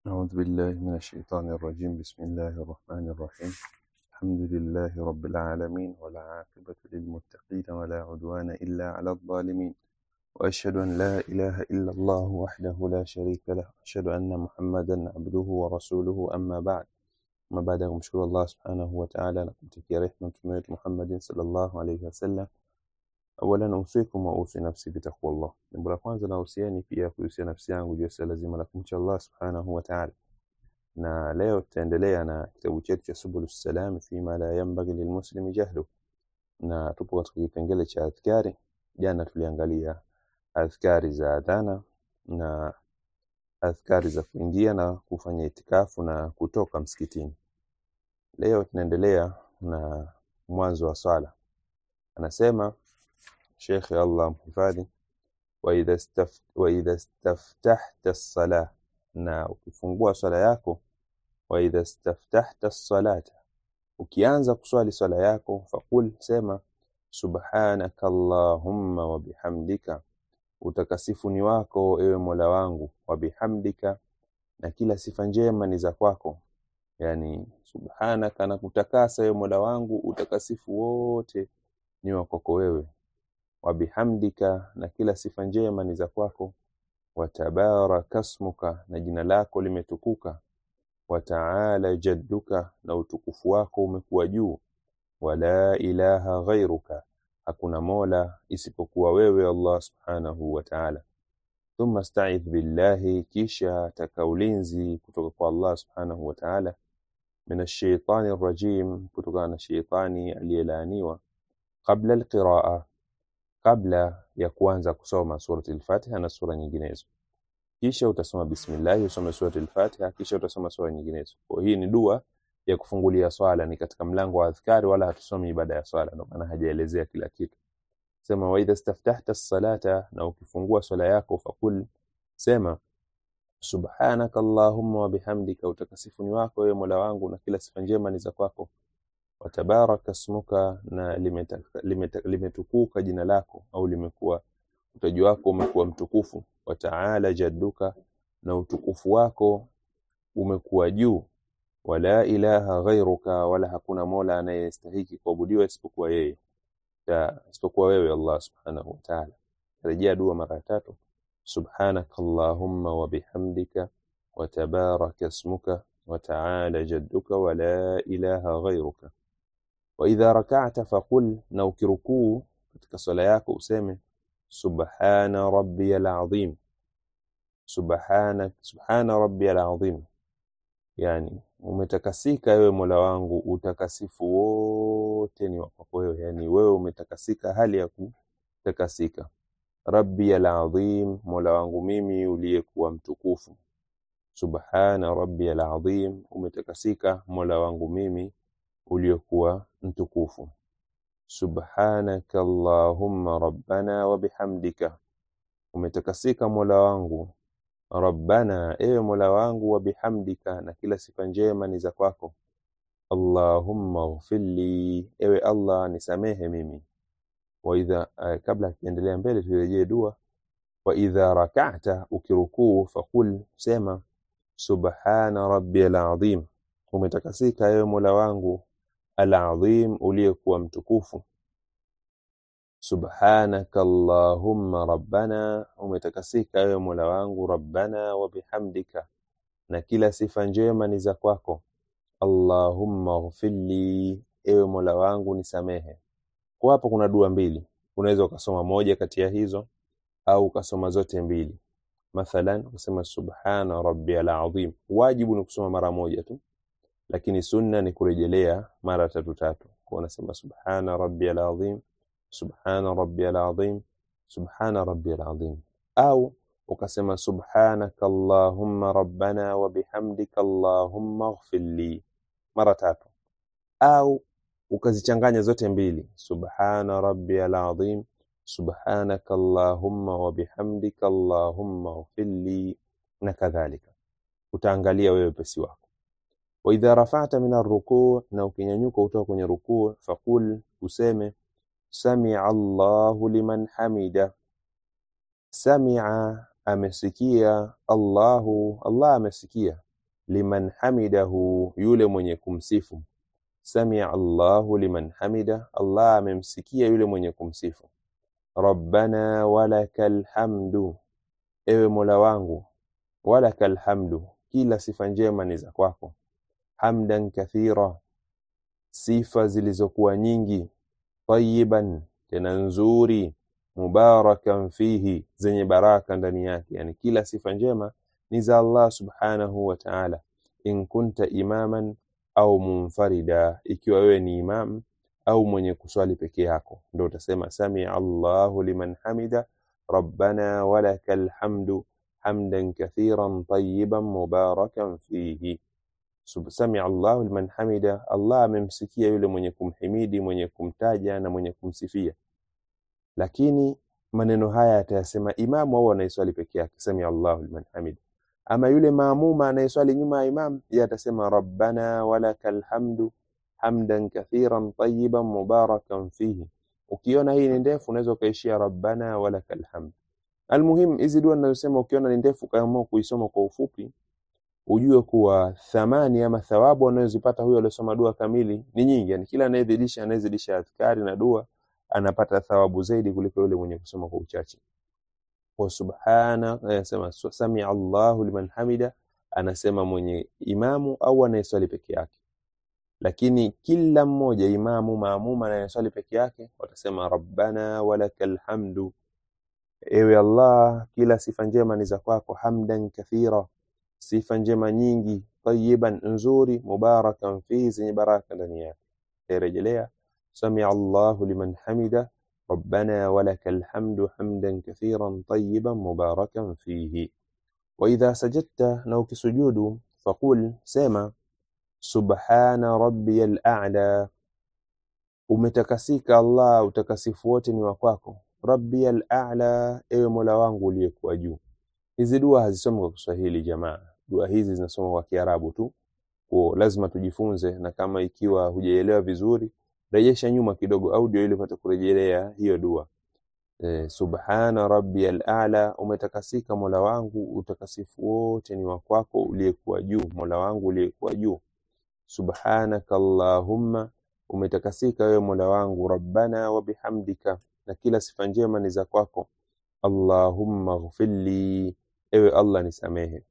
أعوذ بالله من الشيطان الرجيم بسم الله الرحمن الرحيم الحمد لله رب العالمين ولا عاقبة للمتقين ولا عدوان إلا على الظالمين وأشهد أن لا إله إلا الله وحده لا شريك له أشهد أن محمدا عبده ورسوله أما بعد ما بعد kumshukuru Allah subhanahu wa ta'ala na kumtakia rehema mtume wetu Muhammadin sallallahu alayhi wasallam awalan usikum wa usi nafsi bitaqwallah jambo la kwanza nahusiani pia kuhusia nafsi yangu juu ya swala zima la kumcha Allah subhanahu wa ta'ala na leo tutaendelea na kitabu chetu cha subulus salam fima la yanbaghi lilmuslimi jahlu na tupo katika kipengele cha adhkari jana tuliangalia adhkari za adhana na adhkari za kuingia na kufanya itikafu na kutoka msikitini leo tunaendelea na mwanzo wa swala anasema Sheikh Allah mhifadhi wa idha staf, wa idha staftahta as-salah na ukifungua swala yako wa idha staftahta as-salata ukianza kuswali swala yako faqul sema subhanaka allahumma wa bihamdika utakasifu ni wako ewe Mola wangu wa bihamdika na kila sifa njema ni za kwako yani subhanaka na kutakasa ewe Mola wangu utakasifu wote ni wa kwako wewe wa bihamdika na kila sifa njema ni za kwako wa tabaraka smuka na jina lako limetukuka wa taala jadduka na utukufu wako umekuwa juu wala ilaha ghairuka hakuna mola isipokuwa wewe Allah subhanahu wa ta'ala thumma sta'idh billahi kisha taka ulinzi kutoka kwa Allah subhanahu wa ta'ala min ash-shaytani rajim kutokana na shaytani aliyelaaniwa qabla al-qira'a kabla ya kuanza kusoma surati al-Fatiha na sura nyinginezo kisha utasoma bismillah usome surati al-Fatiha kisha utasoma sura nyinginezo kwa hii ni dua ya kufungulia swala ni katika mlango wa adhkari wala hatusomi ibada ya swala ndio maana hajaelezea kila kitu sema wa idha staftahta as-salata na ukifungua swala yako fakul sema subhanaka allahumma wa bihamdika utakasifu ni wako wewe Mola wangu na kila sifa njema ni za kwako watabaraka smuka na limetukuka limeta, limeta jina lako au limekuwa utaji wako umekuwa mtukufu wataala jadduka na utukufu wako umekuwa juu wala ilaha ghairuka wala hakuna mola anayestahiki kuabudiwa isipokuwa yeye isipokuwa wewe Allah subhanahu wa ta'ala rejea dua mara tatu subhanaka allahumma wa bihamdika wa tabaraka ismuka wa ta'ala jadduka wa la ilaha ghairuka wa idha rak'ata faqul na ukirukuu katika swala yako useme subhana rabbiyal azim subhana subhana rabbiyal azim yani umetakasika ewe Mola wangu utakasifu wote ni wako wewe yani wewe umetakasika hali ya kutakasika rabbi alazim Mola wangu mimi uliyekuwa mtukufu subhana rabbi alazim umetakasika Mola wangu mimi uliyekuwa mtukufu subhanaka allahumma rabbana wa bihamdika umetakasika Mola wangu rabbana ewe mola wangu wa bihamdika na kila sifa njema ni za kwako allahumma ighfirli ewe allah nisamehe mimi wa idha uh, kabla kiendelea mbele turejee dua wa idha rak'ata ukirukuu faqul sema subhana rabbiyal azim umetakasika ewe mola wangu al-azim uliyekuwa mtukufu subhanaka allahumma rabbana umetakasika ewe mola wangu rabbana wa bihamdika na kila sifa njema ni za kwako allahumma ighfirli ewe mola wangu nisamehe kwa hapo kuna dua mbili unaweza ukasoma moja kati ya hizo au ukasoma zote mbili mathalan ukasema subhana rabbiyal azim wajibu ni kusoma mara moja tu lakini sunna ni kurejelea mara tatu tatu kwa unasema subhana rabbiyal azim subhana rabbiyal azim subhana rabbiyal azim au ukasema subhanaka allahumma rabbana wa bihamdika allahumma ighfirli mara tatu au ukazichanganya zote mbili subhana rabbiyal azim subhanaka allahumma wa bihamdika allahumma ighfirli na kadhalika utaangalia wewe pesi wako wa idha rafa'ta min ar-ruku' na ukinyanyuka kutoka kwenye rukuu faqul useme samia Allahu liman hamida samia amesikia Allahu Allah amesikia liman hamidahu yule mwenye kumsifu samia Allahu liman hamida Allah amemsikia yule mwenye kumsifu rabbana walakal hamdu ewe mola wangu walakal hamdu kila sifa njema ni za kwako hamdan kathira sifa zilizokuwa nyingi tayiban tena nzuri mubarakan fihi zenye baraka ndani yake yani kila sifa njema ni za Allah subhanahu wa ta'ala in kunta imaman au munfarida ikiwa wewe ni imam au mwenye kuswali peke yako ndio utasema sami Allahu liman hamida rabbana walakal hamdu hamdan kathiran tayyiban mubarakan fihi sami Allahu liman hamida Allah amemsikia yule mwenye kumhimidi mwenye kumtaja na mwenye kumsifia lakini maneno haya atayasema imamu au anayeswali peke yake sami Allahu liman hamida ama yule maamuma anayeswali nyuma ya imam yeye atasema rabbana walakal hamdu hamdan kathiran tayyiban mubarakan fihi ukiona hii ni ndefu unaweza ukaishia rabbana walakal hamd almuhim hizi dua ninazosema ukiona ni ndefu kaamua kuisoma kwa ufupi ujue kuwa thamani ama thawabu anayozipata huyo aliyosoma dua kamili ni nyingi yani kila anayezidisha anayezidisha adhkari na dua anapata thawabu zaidi kuliko yule mwenye kusoma kwa uchache wa subhana anasema sami Allahu liman hamida anasema mwenye imamu au anayeswali peke yake lakini kila mmoja imamu maamuma anayeswali peke yake watasema rabbana walakal hamdu ewe Allah kila sifa njema ni za kwako hamdan kathira sifa njema nyingi tayiban nzuri mubarakan fihi zenye baraka ndani yake rejelea sami Allahu liman hamida ربنا ولك الحمد حمدا كثيرا طيبا مباركا فيه وإذا سجدت نوك سجود فقل سما سبحان ربي الأعلى umetakasika Allah utakasifu wote ni wa kwako rabbi al-a'la ewe mola wangu uliyekuwa juu hizi dua hazisomi kwa Kiswahili jamaa dua hizi zinasoma kwa Kiarabu tu kwa lazima tujifunze na kama ikiwa hujaelewa vizuri rejesha nyuma kidogo audio ili upate kurejelea hiyo dua e, subhana rabbiyal a'la umetakasika mola wangu utakasifu wote ni wa kwako uliyekuwa juu mola wangu uliyekuwa juu subhanaka allahumma umetakasika wewe mola wangu rabbana wa bihamdika na kila sifa njema ni za kwako allahumma ghfirli ewe allah nisamehe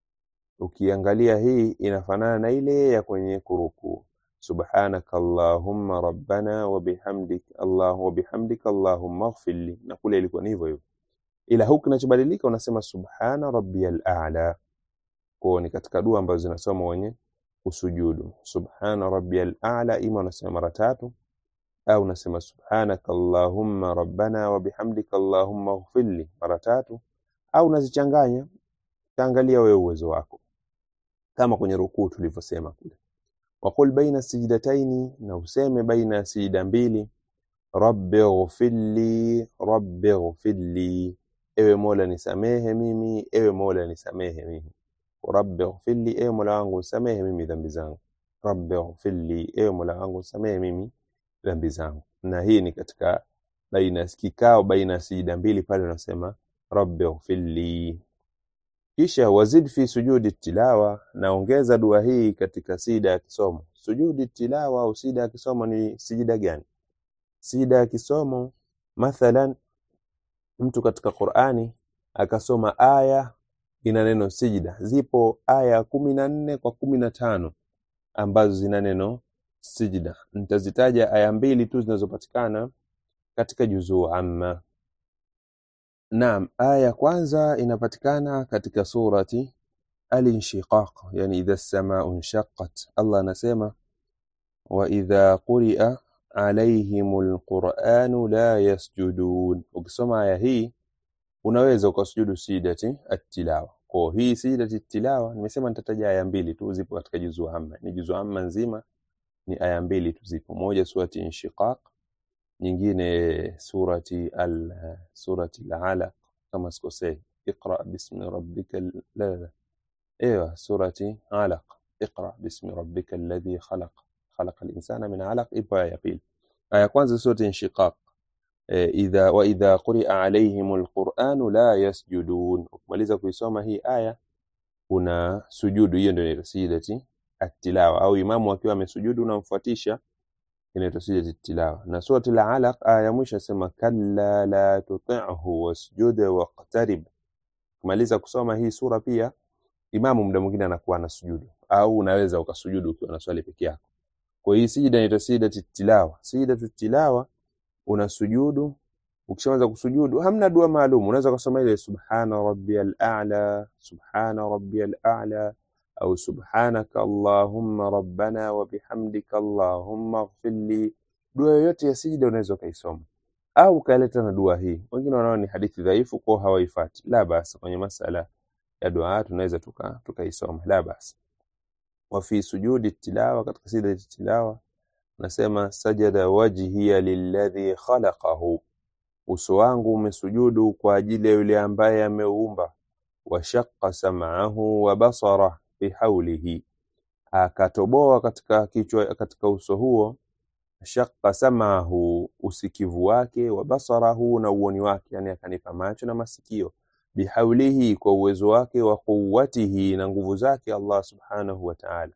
ukiangalia hii inafanana na ile ya kwenye kurukuu subhanaka allahumma rabbana wa bihamdik allah wa bihamdika allahumma ighfirli na kule ilikuwa ni hivyo hivyo ila huku kinachobadilika unasema subhana rabbiyal a'la kwa ni katika dua ambazo zinasoma wenye usujudu subhana rabbiyal a'la ima unasema mara tatu au unasema subhanaka allahumma rabbana wa bihamdika allahumma ighfirli mara tatu au unazichanganya taangalia wewe uwezo wako kama kwenye rukuu tulivyosema kule waqul baina sijdataini na useme baina ya sijida mbili rabbi ghfirli rabbi ghfirli ewe mola nisamehe mimi ewe mola nisamehe mimi rabbi ghfirli ewe mola wangu nisamehe mimi dhambi zangu rabbi ghfirli ewe mola wangu nisamehe mimi dhambi zangu na hii ni katika baina kikao baina ya sijida mbili pale unasema rabbi ghfirli kisha wazid fi sujudi tilawa naongeza dua hii katika sida ya kisomo sujudi tilawa au sida ya kisomo ni sijida gani sida ya kisomo mathalan mtu katika Qur'ani akasoma aya ina neno sijida zipo aya kumi na nne kwa kumi na tano ambazo zina neno sijida nitazitaja aya mbili tu zinazopatikana katika juzuu amma Naam, aya ya kwanza inapatikana katika surati Al-Inshiqaq, yani idha as-samaa'u inshaqqat. Allah anasema wa idha quri'a alayhimul qur'anu la yasjudun. Ukisoma aya hii unaweza ukasujudu sijidati at-tilawa. Kwa hii sijidati at-tilawa nimesema nitataja aya mbili tu zipo katika juzu amma. Ni juzu amma nzima ni aya mbili tu zipo. Moja surati Inshiqaq nyingine surati al surati al-alaq kama sikosei iqra bismi rabbika la la ايوه surati alaq iqra bismi rabbika alladhi khalaq khalaqa al-insana min alaq ipo aya pili aya kwanza surati inshiqaq idha wa idha quri'a alayhim al-Qur'an la yasjudun ukimaliza kuisoma hii aya una sujudu hiyo ndio inaitwa sajdati at-tilawa au imamu akiwa amesujudu unamfuatisha inaitwa sajdati tilawa na surati al-alaq aya ya mwisho asema kalla la tuti'hu wasjud waqtarib kumaliza kusoma hii sura pia imamu muda mwingine anakuwa na sujudu au unaweza ukasujudu ukiwa na swali peke yako kwa hiyo sijida inaitwa sajdati tilawa sajdatu tilawa una sujudu ukishaanza kusujudu hamna dua maalum unaweza kusoma ile subhana rabbiyal a'la subhana rabbiyal a'la au subhanaka allahumma rabbana wa bihamdika allahumma ighfirli dua yoyote ya sijida unaweza ukaisoma au ukaleta na dua hii wengine wanaona ni hadithi dhaifu kwa hawaifati la basi kwenye masala ya dua tunaweza tuka tukaisoma la basi wa fi sujudi tilawa katika sijida tilawa nasema sajada wajhiya lilladhi khalaqahu uso wangu umesujudu kwa ajili ya yule ambaye ameuumba washaqqa sam'ahu wa basara bihaulihi akatoboa katika kichwa katika uso huo shaqqa sam'ahu usikivu wake wa basarahu na uoni wake yani akanipa macho na masikio bihaulihi kwa uwezo wake wa quwwatihi na nguvu zake Allah subhanahu wa ta'ala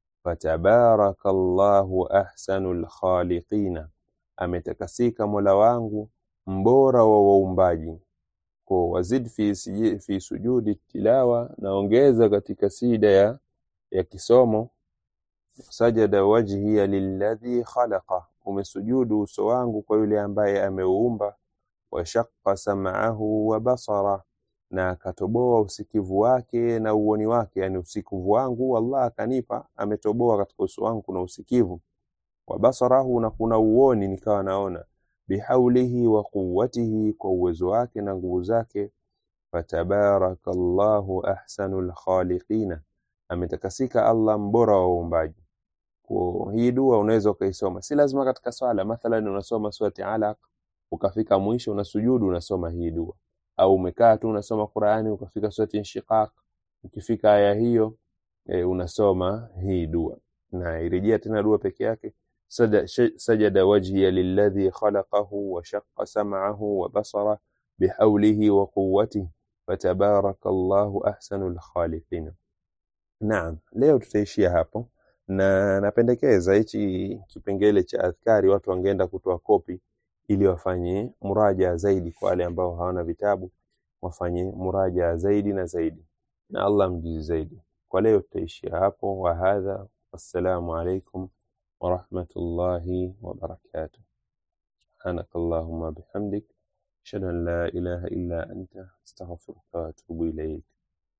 fatabarakallahu ahsanul khaliqina ametakasika Mola wangu mbora wa waumbaji kwa wazid fi, siji- fi sujudi tilawa naongeza katika sida ya, ya kisomo sajada wajhiya lilladhi khalaqa umesujudu uso wangu kwa yule ambaye ameuumba washaqqa sam'ahu wa basara na akatoboa usikivu wake na uoni wake yani usikivu wangu Allah akanipa ametoboa katika uso wangu kuna usikivu wa basarahu na kuna uoni nikawa naona bihaulihi wa quwwatihi kwa uwezo wake na nguvu zake fatabarakallahu ahsanul khaliqina ametakasika Allah mbora wa waumbaji kwa hii dua unaweza ukaisoma si lazima katika swala mathalan unasoma surati alaq ukafika mwisho unasujudu unasoma hii dua au umekaa tu unasoma Qur'ani ukafika surati inshiqaq ukifika aya hiyo e, unasoma hii dua na irejea tena dua peke yake Sada- sh- sajada wajhiya lilladhi khalaqahu wa shaqqa sam'ahu wa basara bihawlihi wa quwwatihi fatabarakallahu ahsanul khaliqin Naam, leo tutaishia hapo na napendekeza hichi kipengele cha adhkari watu wangeenda kutoa kopi ili wafanye muraja zaidi kwa wale ambao hawana vitabu wafanye muraja zaidi na zaidi na Allah mjuzi zaidi. Kwa leo tutaishia hapo wa hadha wassalamu alaikum wa rahmatullahi wa barakatuh. Subhanakallahumma bihamdik ashhadu an la ilaha illa anta astaghfiruka wa atubu ilayk.